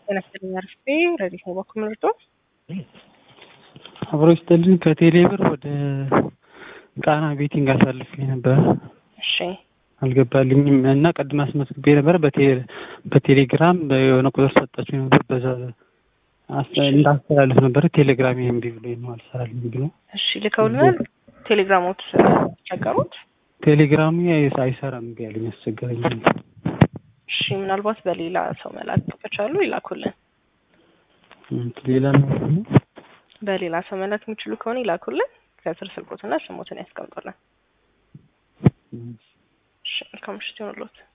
ጤና ይስጥልኝ አርፌ ረዲት ነው በኩል ምርጦ አብሮ ይስጥልኝ ከቴሌ ብር ወደ ቃና ቤቲንግ አሳልፌ ነበረ። እሺ አልገባልኝም እና ቅድም አስመዝግቤ ነበረ በቴሌግራም የሆነ ቁጥር ሰጣችሁ ነበር። በዛ እንዳስተላልፍ ነበረ። ቴሌግራም እምቢ ብሎኝ ነው አልሰራልኝ ብሎ። እሺ ልከውልናል። ቴሌግራሞት ተቸገሩት። ቴሌግራሙ አይሰራም እምቢ አለኝ፣ አስቸገረኝ። እሺ ምናልባት በሌላ ሰው መላክ ከቻሉ ይላኩልን። ሌላ ነው በሌላ ሰው መላክ የሚችሉ ከሆነ ይላኩልን። ከስር ስልኮትና ስሞትን ያስቀምጡልን። እሺ መልካም ምሽት ይሁንልዎት።